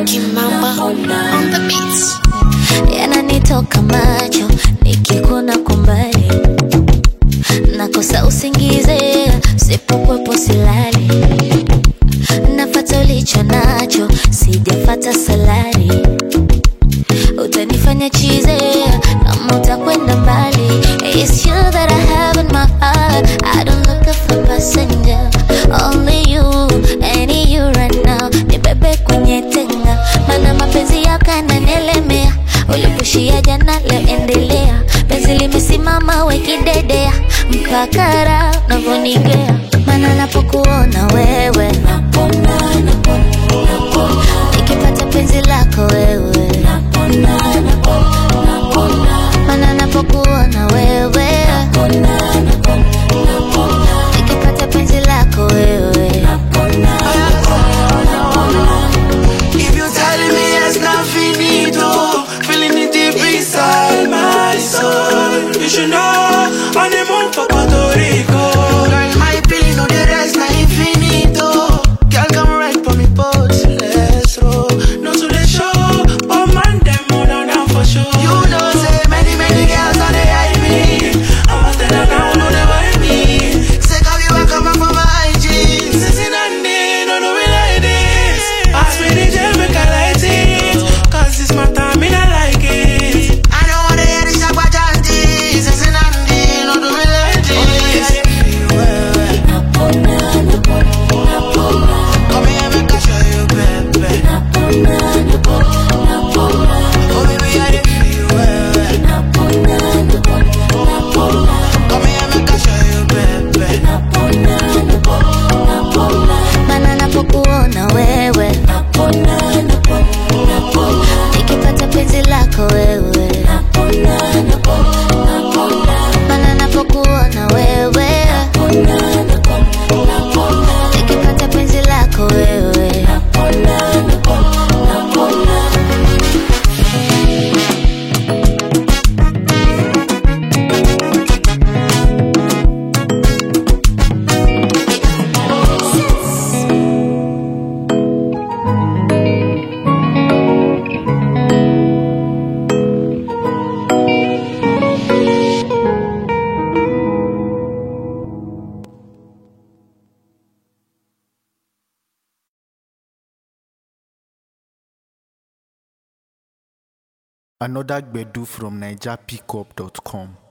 Kimamba on the beats. yananitoka macho nikikuna kwa mbali nakosa usingize sipokwepo silali nafata ulicho nacho sijafata salari utanifanya chize kama utakwenda mbali It's you that I have in my heart I don't look for passenger Only you, any you right now Nibebe kwenye tenga Mana mapenzi yako yananielemea Ulipushia jana leo endelea Penzi limesimama wekidedea Mpaka raha unavyonigea Mana napokuona wewe Napona, napona, napona Nikipata penzi lako wewe Napona, napona, napona Mana napokuona wewe Napona, napona, napona Nikipata penzi lako wewe Napona, If you telling me it's not finito, feeling it deep inside my soul. You should know, on the move for Puerto Rico. Girl, my feeling no the rest, na infinito. Girl, come right for me, boat, let's roll. No to the show, but man, them more than down for sure. You know, say many, many girls on the eye me. I'ma tell her now, no, they buy me. Say, come you back, come back for my IG. Sissy, Nandi, no, no, we like this. Ask me the gel, make I light it. Cause it's my time, and I like it. I don't wanna hear the shabba janty. Sissy, Nandi, no, do me like this. napona, napona, napona Come here, make I show you, baby. Napona, napona, napona Oh, baby, I dey feel well. Napona, napona, napona Come here, make I show you, baby. Napona, napona, napona Mana napokuona wewe Napona, napona, napona Nikipata penzi lako wewe Napona, napona, napona Mana napokuona wewe Napona, napona, napona Nikipata penzi lako wewe Napona, napona, napona Another Gbedu from NigerPickup.com.